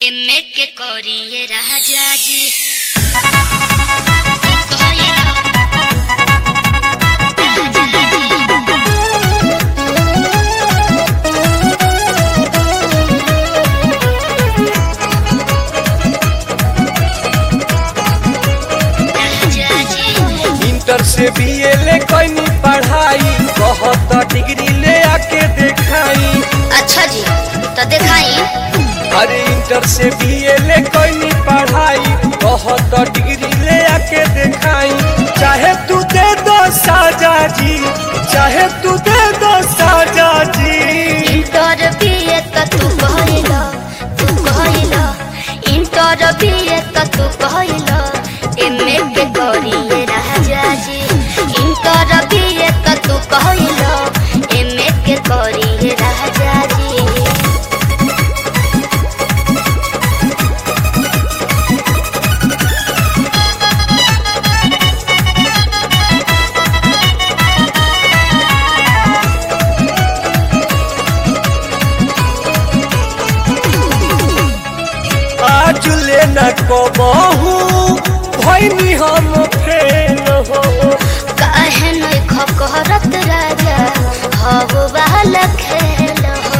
एमे के करिए राजा जी इंटर से बीए ले कैनी पढ़ाई बहुत डिग्री ले आके देखाई अच्छा जी तो दिखाई अरे इंटर से बीए ले कैनी पढ़ाई बहुत डिग्री ले आके देखाई चाहे तू दे दो साजा जी चाहे तू दे दो साजा जी इंटर बीए त तू कहला तू कहला इंटर बीए त तू कहला एमे के करिए राजा जी इंटर बीए त तू कहला एमे के करिए राजा जी आज ले न कबहू भैनी हम फेल हो काहे नहीं खकरत राजा हव वाला खेल हो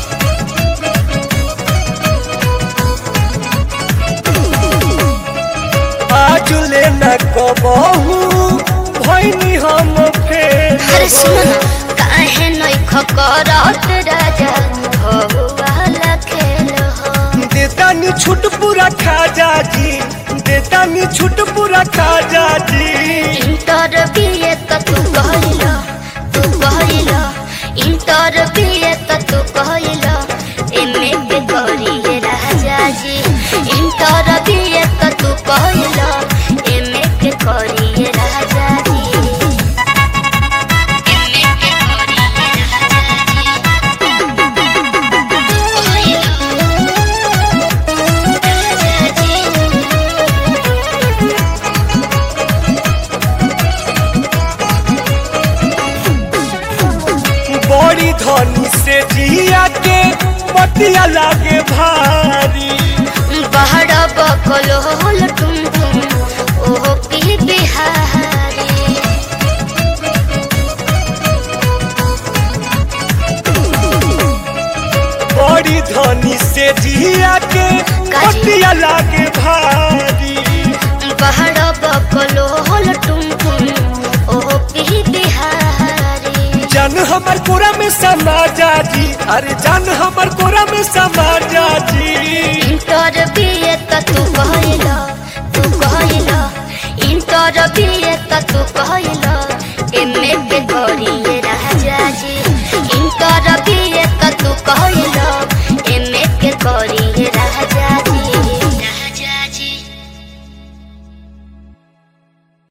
आज ले न कबहू भैनी हम फेल अरे हो सुन ना काहे नहीं खकरत राजा हव वाला खेल हो देता नी छूट पूरा खाजा जी देता नी छूट पूरा खाजा जी इंटर बीए त तू कहला तू कहला इंटर बीए त तू कहला एमे के करिए राजा जी इंटर बीए त तू कहला एमे के करिए राजा जी एमे के करिए राजा जी राजा जी बड़ी धनी से जिया के पतिया लागे भारी बहरा बकल होल तुम तुम ओहो की बिहारी बड़ी धनी से जिया के काजी। पतिया लागे भारी बहरा बकल होल तुम तुम ओहो की बिहारी जान हमर कोरा में समाजा जी अरे जान हमर कोरा में समाजा जी इंटर बीए त तू कहला तू कहला इंटर बीए त तू कहला एमे के करी